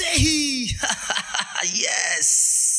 ऐसे ही यस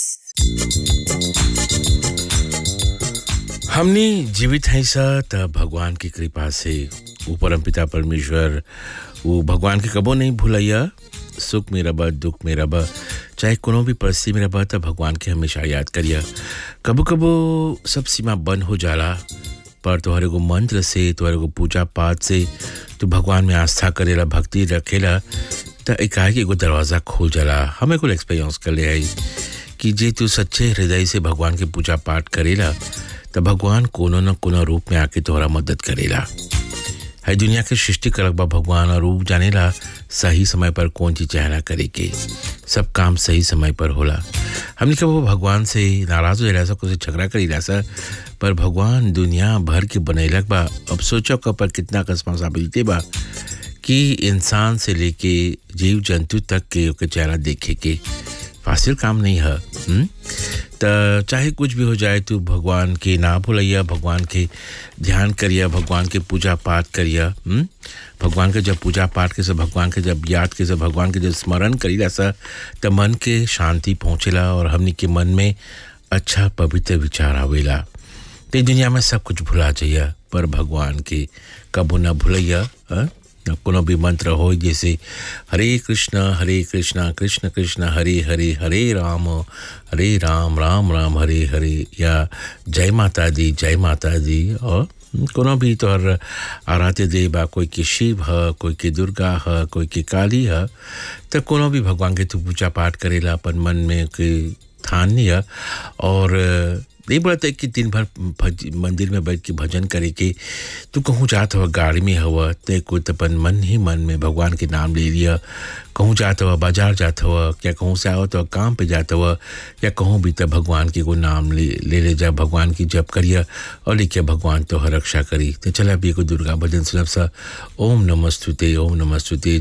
हमने जीवित हैं सा त भगवान की कृपा से वो परम पिता परमेश्वर वो भगवान के कबो नहीं भूलैया सुख में रब दुख में रब चाहे कोनो भी परिस्थिति में रब त भगवान के हमेशा याद करिया कबो कबो सब सीमा बंद हो जाला पर तोहरे को मंत्र से तोहरे को पूजा पाठ से तू भगवान में आस्था करेला भक्ति रखेला त एकाएक एगो दरवाज़ा खुल जाला हमें कुल एक्सपीरियंस कर ले आई कि जे तू सच्चे हृदय से भगवान के पूजा पाठ करेला त भगवान कोनो न कोनो रूप में आके तोहरा मदद करेला है दुनिया के सृष्टि करक बा भगवान और रूप जानेला सही समय पर कौन चीज चाहना करे के सब काम सही समय पर होला हमने कब भगवान से नाराज हो जाला कुछ झगड़ा करी सा पर भगवान दुनिया भर के बनैलक बा अब सोचो क पर कितना रिस्पॉन्सिबिलिटी बा कि इंसान से लेके जीव जंतु तक के ओके चेहरा देखे के फासिल काम नहीं है हुँ? त चाहे कुछ भी हो जाए तू भगवान के ना भूलैया भगवान के ध्यान करिया भगवान के पूजा पाठ करिया हुँ? भगवान के जब पूजा पाठ के सब भगवान के जब याद के सब भगवान के जब स्मरण करीला सा त मन के शांति पहुँचेला और हमनी के मन में अच्छा पवित्र विचार आवेला ते दुनिया में सब कुछ भुला जाइया पर भगवान के कबो न भूलैया हाँ? न कोनो भी मंत्र हो जैसे हरे कृष्ण हरे कृष्ण कृष्ण कृष्ण हरे हरे हरे राम हरे राम राम राम हरे हरे या जय माता दी जय माता दी और कोनो भी तोहर आराध्य देव बा कोई के शिव ह कोई के दुर्गा ह कोई के काली ह त कोनो भी भगवान के तू पूजा पाठ करेला अपन मन में के ठान लिया और नहीं बोलते कि दिन भर भज, मंदिर में बैठ के भजन करे के तू कहूँ जात हुआ गाड़ी में हुआ ते को तपन मन ही मन में भगवान के नाम ले लिया कहूँ जात हुआ बाजार जात हुआ या कहूँ से आओ तो काम पे जाता हुआ या कहूँ भी तब भगवान के को नाम ले ले ले जा भगवान की जप करिया और लिखिए भगवान तो रक्षा करी तो चला भी को दुर्गा भजन सुनब सा ओम नमस्तुते ओम नमस्तुते